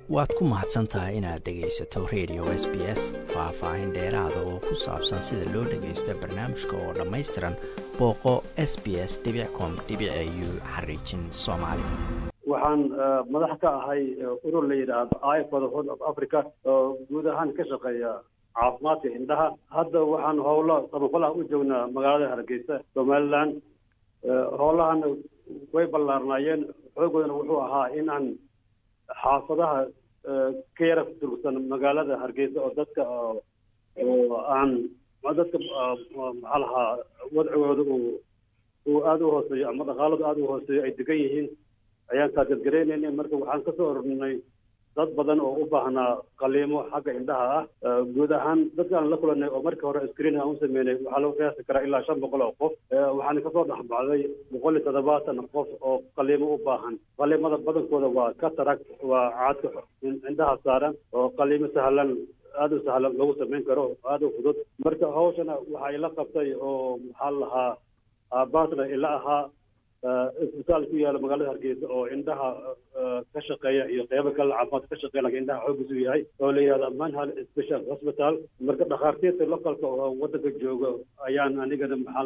waad ku mahadsan tahay inaad dhegaysato radio s b s faah-faahin dheeraada oo ku saabsan sida loo dhagaysto barnaamijka oo dhammaystiran booqo s b s com u xariijin soomaali waxaan madax ka ahay urur la yidhaahdo i for the horn of africa oo guud ahaan ka shaqeeya caafimaadka indhaha hadda waxaan howlo samafalaha u joognaa magaalada hargeysa somaliland howlahana way ballaarnaayeen xoogoodana wuxuu ahaa in aan xaafadaha ka yara durugsan magaalada hargeysa oo dadka oo aan dadka maxaa lahaa wadcigooda uu uu aada u hooseeyo ama dhaqaaladu aada u hooseeyo ay degan yihiin ayaan taageergaraynayna marka waxaan kasoo ornay dad badan oo u baahnaa qaliimo xagga indhaha ah guud ahaan dadkaan la kulanay oo markii hore screen aan u sameynay waxaa lagu qiyaasi karaa ilaa shan boqol oo qof waxaana kasoo dhexbacday boqol iyo toddobaatan qof oo qaliimo u baahan qaliimada badankooda waa cataract waa caadka indhaha saaran oo qaliimo sahlan aada u sahlan lagu samayn karo aada u fudud marka hawshana waxaa ila qabtay oo maxaa lahaa partner ila ahaa isbitaal ku yaala magaalada hargeysa oo indhaha ka shaqeeya iyo qeybo kale caafimaad ka shaqeya lakin indhaha xoogiisu yahay oo la yihahdo manhal special hospital marka dhakhaartiirta localka oo wadanka jooga ayaan anigana maxaa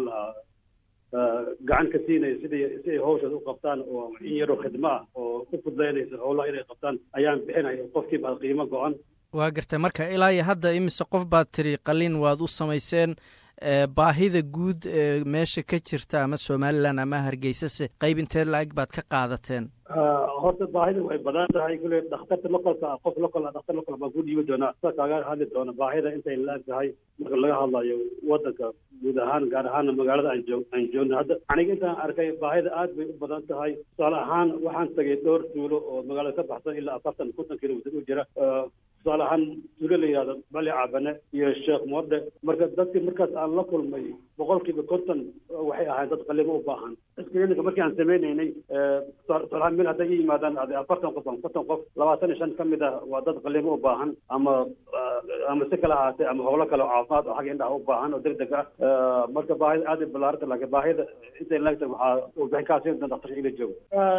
lahaa gacan ka siinaya sidii si ay hawshaas u qabtaan oo in yaroo khidmo ah oo ku fudleynaysa howlaha inay qabtaan ayaan bixinaya qofkiiba qiimo go-an waa gartay marka ilaa iyo hadda imise qof baad tiri qalin waad u samayseen baahida guud ee meesha ka jirta ama somalilan ama hargeysase qayb inteed la-eg baad ka qaadateen horta baahida way badan tahay kule dhakhtarta localka qof local dhakhtar local baan ku dhiibi doonaa sa kaaga hadli doona baahida intay la-eg tahay marka laga hadlayo wadanka guud ahaan gaar ahaana magaalada aan joog aan joogno hadda aniga intaan arkay baahida aad bay u badan tahay tusaale ahaan waxaan tagay dhowr tuulo oo magaalada ka baxsan ilaa afartan konton kilomitr u jira tusaale ahaan tuulo la yihahdo bali cabane iyo sheekh moode marka dadkii markaas aan la kulmay boqolkiiba konton waxay ahayd dad qalimo u baahan screeninka markii aan sameynaynay tusaalahaan mil hadday i yimaadaan ade afartan qof ama konton qof labaatan iyo shan ka mid ah waa dad qalimo u baahan ama ama si kale ahaatee ama howlo kale oo caafimaad oo xagga indhaha u baahan oo deg deg ah marka baahida aad ay ballaaranta laakiin baahida intay laagta waxaa warbixin kaa siin doon daktarka ila joogo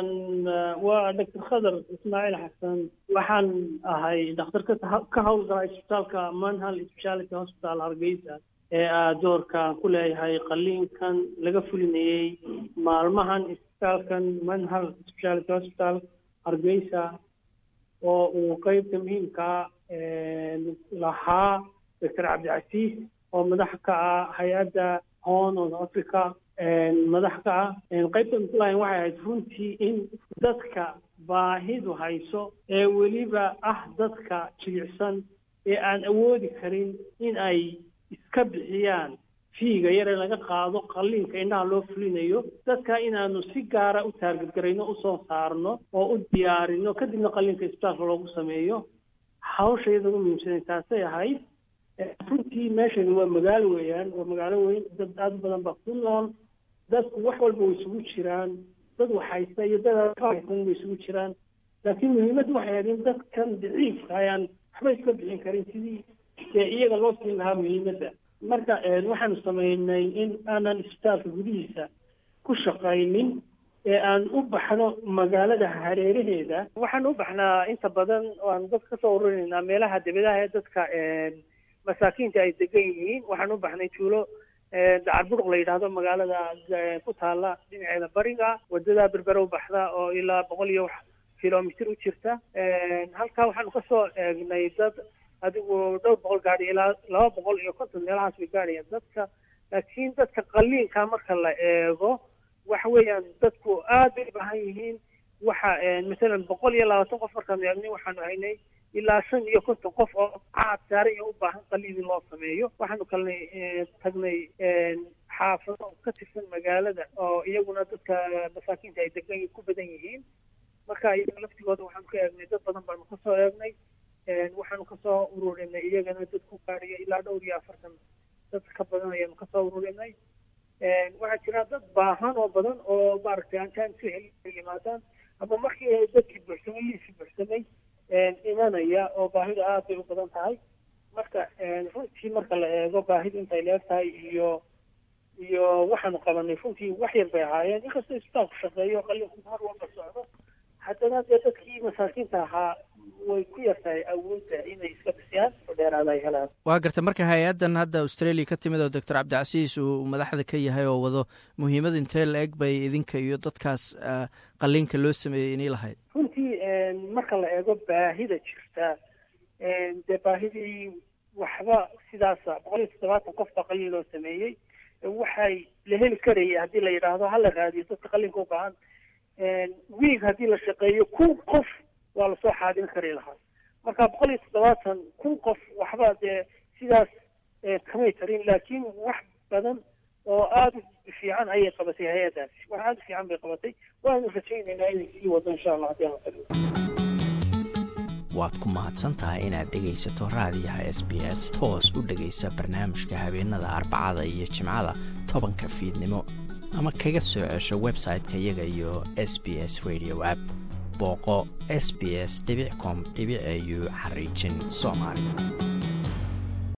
waa doctor khadar ismaaciil xasan waxaan ahay dhakhtar ka howlgala isbitaalka manhal speciality hospital hargeysa ee aa doorkaan ku leeyahay qaliinkan laga fulinayey maalmahan isbitaalkan manhal speciality hospital hargeysa oo uu qeybta muhiimkaa lahaa doctor cabdicasiis oo madax ka ah hay-adda horn of africa madax ka ah qaybtan kulahayn waxay ahayd runtii in dadka baahidu hayso ee weliba ah dadka jilicsan ee aan awoodi karin in ay iska bixiyaan fiiga yare laga qaado qalliinka indhaha loo fulinayo dadka inaanu si gaara u taargadgarayno usoo saarno oo u diyaarino kadibna qalliinka isbitaalka loogu sameeyo hawsha iyada ugu muhiimsanay taasay ahayd runtii meeshani waa magaalo weeyaan waa magaalo weyn dad aada u badan baa ku nool dadku wax walba way isugu jiraan dad wax haysta iyo dad ka haysan way isugu jiraan laakiin muhiimaddu waxay ahayd in dadkan daciifka ayaan waxba iska bixin karin sidii dee iyaga loo siin lahaa muhiimadda marka waxaanu sameynay in aanan isbitaalka gudihiisa ku shaqaynin ee aan u baxno magaalada hareeraheeda waxaan u baxnaa inta badan waan dadka kasoo ururinaynaa meelaha debedaha ee dadka masaakiinta ay degan yihiin waxaan u baxnay tuulo dacarburuq la yidhaahdo magaalada ku taala dhinaceeda bariga wadada berbere u baxda oo ilaa boqol iyo wax kilomitr u jirta halkaa waxaanu kasoo eegnay dad adigu dhowr boqol gaadhi ilaa laba boqol iyo konton meelahaas bay gaadhayaan dadka laakiin dadka qaliinka marka la eego waxa weeyaan dadku aad bay baahan yihiin waxa masalan boqol iyo labaatan qof markaanu eegnay waxaanu haynay ilaa shan iyo konton qof oo caad saaran iyo u baahan qaliin in loo sameeyo waxaanu kalnay tagnay xaafado ka tirsan magaalada oo iyaguna dadka masaakiinta ay degan ku badan yihiin marka iyaga laftigooda waxaanu ka eegnay dad badan baanu kasoo eegnay waxaanu kasoo ururinay iyagana dad ku gaadhaya ilaa dhowr iyo afartan dad ka badan ayaanu kasoo ururinay waxaa jira dad baahan oo badan oo maaragtay aan kaan si heli yimaadaan ama markii dadkii buuxsamay liisii buuxsamay imanaya oo baahida aad bay u badan tahay marka runtii marka la eego baahidu intay leeg tahay iyo iyo waxaanu qabanay runtii wax yar bay ahaayeen inkastoo isbitaalku shaqeeyo qalinku mar walba socdo haddana dee dadkii masaakiinta ahaa way ku yartahay awoodda inay iska bixiyaan oo dheeraada ay helaan waa garta marka hay-addan hadda australia ka timid oo doctor cabdicasiis uu madaxda ka yahay oo wado muhiimad intee la eg bay idinka iyo dadkaas qaliinka loo sameeyey inay lahayd runtii marka la eego baahida jirta dee baahidii waxba sidaasa boqol iyo toddobaatan qof baa qaliin loo sameeyey waxay la heli karaya haddii la yidhaahdo hala raadiyo dadka qaliinka u baahan wiig haddii la shaqeeyo kun qof waa lasoo xaadin kari lahaa marka boqol iyo toddobaatan kun qof waxba dee sidaas kamay tarin laakiin wax badan oo aada u fiican ayay qabatay hay-addaasi wax aada u fiican bay qabatay waanu rajaynaynaa inay sii wado insha allah haddii alla taliyo waad ku mahadsantahay inaad dhegaysato raadiyaha s b s toos u dhegaysa barnaamijka habeenada arbacada iyo jimcada tobanka fiidnimo ama kaga soo cesho website-ka iyaga iyo s b s radio app booqo s b s com au xariijin soomaali